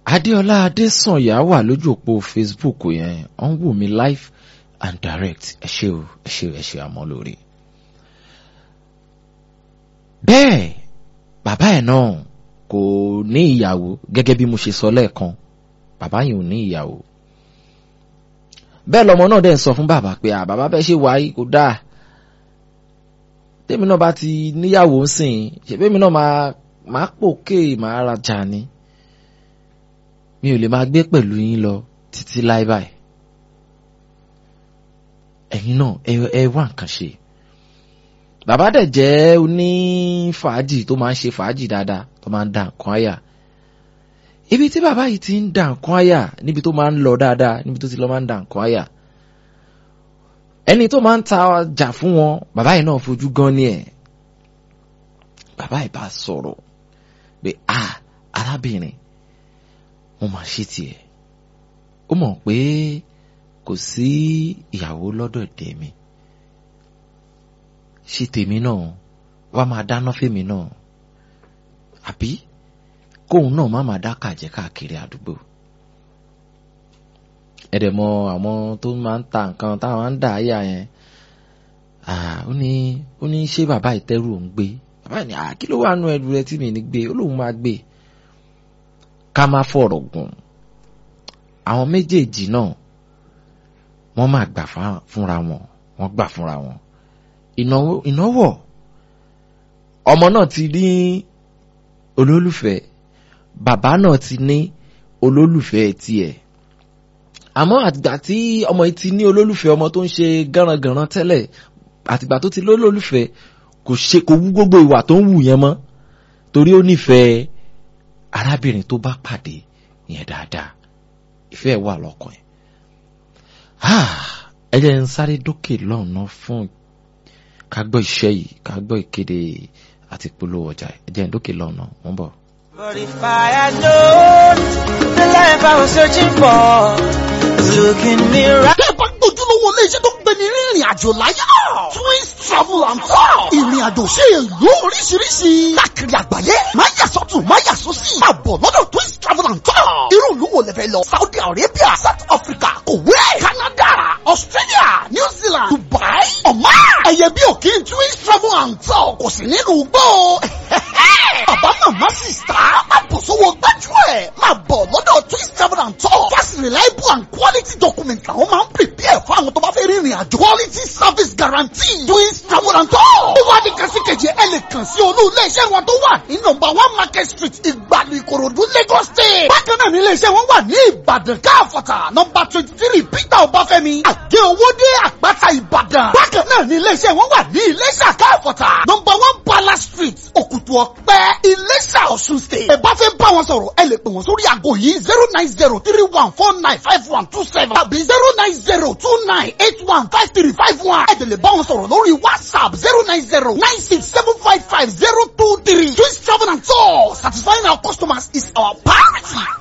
adéọlá adésànyà wà lójú òpó facebook yẹn ó ń wò mí live and direct ẹ ṣé o ẹ ṣé o ẹ ṣé àmọ́ lórí. bẹ́ẹ̀ bàbá ẹ̀ náà kò ní ìyàwó gẹ́gẹ́ bí mo ṣe sọ lẹ́ẹ̀kan bàbá yìí ò ní ìyàwó. bẹ́ẹ̀ lọmọ náà dẹ̀ ń sọ fún bàbá pé à bàbá bẹ́ẹ̀ ṣe wáyé kò dáa tèmi náà bá ti níyàwó ń sìn ṣèbémi náà máa máa pòkè máa rajà ni mi ò lè máa gbé pẹ̀lú yín lọ títí láé báyìí ẹ̀yin náà ẹ ẹ wá nǹkan ṣe bàbá dẹ̀ jẹ́ oní fàájì tó máa ń ṣe fàájì dáadáa tó máa ń da nǹkan àyà ibi tí bàbá yìí ti ń da nǹkan àyà níbi tó máa ń lọ dáadáa níbi tó ti lọ máa ń da nǹkan àyà ẹni tó máa ń ta ọjà fún wọn bàbá yìí náà fojú gan ni ẹ̀ bàbá yìí bá sọ̀rọ̀ pé a arábìnrin mo máa ṣe tiẹ̀ ó mọ̀ pé kò sí ìyàwó lọ́dọ̀ tèmi ṣe tèmi náà wá máa dáná fèmi náà àbí kóun náà má máa dá kàjẹ́ káàkiri àdúgbò ẹ̀dẹ̀ mọ àwọn tó máa ń ta nǹkan táwọn ń dà áyà yẹn ó ní ó ní ṣé bàbá ìtẹ́rù òun gbé bàbá ní kí ló wà nù ẹrù rẹ tí mi ní gbé ó lóun máa gbé ká má fọ̀rọ̀ gùn àwọn méjèèjì náà wọ́n máa gbà fúnra wọn wọ́n gbà fúnra wọn ìnáwó ọmọ náà ti ní olólùfẹ́ bàbá náà ti ní olólùfẹ́ tiẹ̀ àmọ́ àtìgbà tí ọmọ yìí ti ní olólùfẹ́ ọmọ tó ń ṣe gánrangànran tẹ́lẹ̀ àtìgbà tó ti lólólùfẹ́ kò ṣe kò wú gbogbo ìwà tó ń wù yẹn mọ́ torí ó nífẹ̀ẹ́ arábìnrin tó bá pàdé yẹn dáadáa ìfẹ́ wà lọ́kàn ẹ̀ ẹ jẹ́ ń sáré dókè lọ́nà fún ká gbọ́ iṣẹ́ yìí ká gbọ́ ìkéde àti polówó ọjà ẹ jẹ́ ń dókè lọ́nà wọ́n bọ̀. But if I had known the life I was searching for was looking me right. Bẹ́ẹ̀ bá gbójúlówó iléeṣẹ́ tó gbé ní rìnrìn àjò láyé. Twins travel and tour. Ìrìn àjò sí ìlú oríṣiríṣi. Káàkiri àgbáyé. Máa yà sọ́tún, máa yà sósì. Máa bọ̀ lọ́dọ̀ Twins travel and tour. Irú ìlú wo lẹ fẹ́ lọ? Saudi Arabia, South Africa, Kuwait, Canada, Australia, New Zealand, Dubai, Oman. Ẹyẹ bí òkè Twins travel and tour kò sí nínú gbó. Bàbá màmá sista. Máa bọ̀ sówó gbájú ẹ̀. Máa bọ̀ lọ́dọ̀ Twins travel and tour. Fast reliable and quality documents làwọn máa ń prepare fún àwọn tó bá fẹ́ rìnrìn àjò. Quality service guarantee. Twins travel and tour. Ó wá ní kàṣíkèjì ẹ lè kàn sí olú ilé-iṣẹ́ wọn tó wà ní nọ́mbà one market street ìgbàlù ìkòròdú Lagos state. Bákan náà ní ilé-iṣẹ́ wọn wà ní Ìbàdàn káàfọ̀tà nọ́mbà twenty three Peter Ọbáfẹ́mi àgé owódé àpáta Ìbàdàn. Bákan náà ní ilé-iṣẹ́ wọn wà ní Iléṣà káàfọ̀tà nọ́mbà one Palace street Òkùtù Ọ̀pẹ Iléṣà Ọ̀ṣun state. Ẹ bá fẹ́ bá wọn sọ̀rọ̀ ẹ lè pè wọ́n sórí aago yìí zero nine zero three one four nine five one two seven tàbí zero nine zero two nine eight one five three five one. Ẹ tẹ̀lé bá wọn sọ̀rọ̀ lórí WhatsApp zero nine zero nine six seven five five zero two three. Twins travel and tour satisfying our customers is our priority.